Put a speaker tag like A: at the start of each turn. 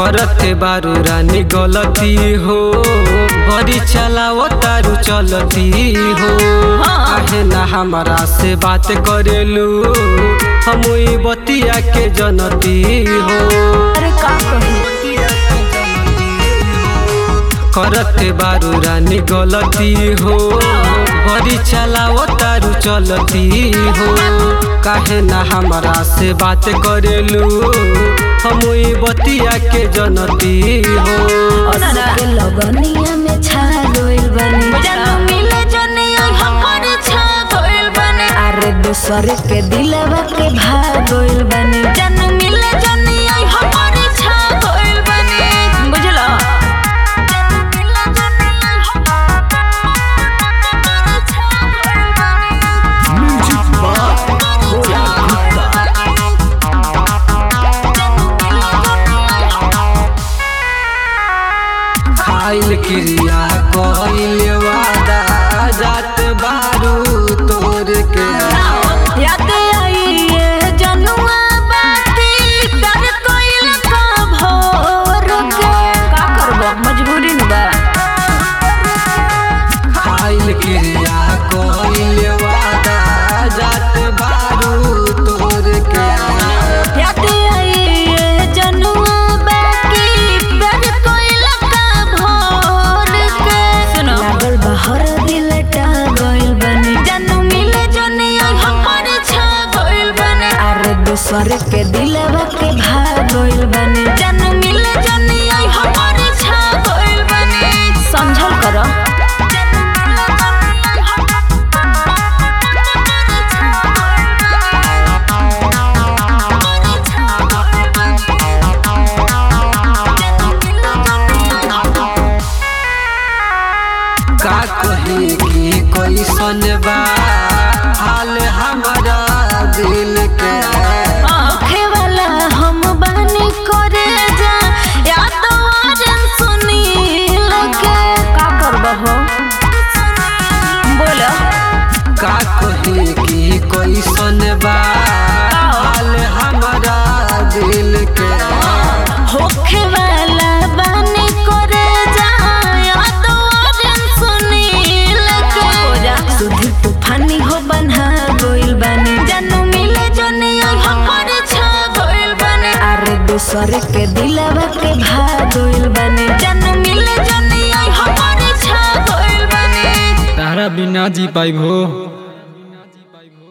A: करते बारू रानी गलती हो बड़ी चलाओ तारू चलती हो काहे ना हमारा से बात करेलू हम ई बतिया के जनती हो
B: अरे का कही
A: करते बारू रानी गलती हो बड़ी चलाओ तारू चलती हो काहे ना हमारा से बात करेलू हम ई बतिया के जनती हो
B: के लगनिया में छा गइल बनी जानू मिले जनिया हमर छा गइल बनी अरे दूसर के दिलवा के भाग गइल बनी जानू मिले जनिया हमर छा गइल बनी बुझला
A: खाइल क्रिया कइल वादा जात बारू तोर के
B: याद आई ये जनुआ बाती कर कोइल का भोर के का करबो मजबूरी न बा
A: खाइल क्रिया कइल वादा जात बारू तोर के
B: याद आई ये जनुआ बाती कर कोइल का भोर के सुनो लागल बहर दिल टा गइल बनी जानू मिले जनिया हमर छा गइल बनी अरे दूसर के दिलवा के भाग गइल बनी जानू मिले जनिया हमर छा गइल बनी समझल करो
A: का कहे कि कैसन बा हाल हमारा दिल के
B: आँखे वाला हम बानी करे जा या तो आजन सुनी लगे का करबहो बोलो
A: का कहे कि कैसन बा हाल हमारा दिल के
B: होखे वाला बानी करे जा या तो आजन सुनी लगे सुधी तूफानी हो बन्हा गोइल बानी जानू मिले जनिया हमर छा गोइल बानी अरे दूसर के दिलवा के भाग गोइल बानी जानू मिले जनिया हमर छा गोइल बानी
A: तारा बिना जी पाइब हो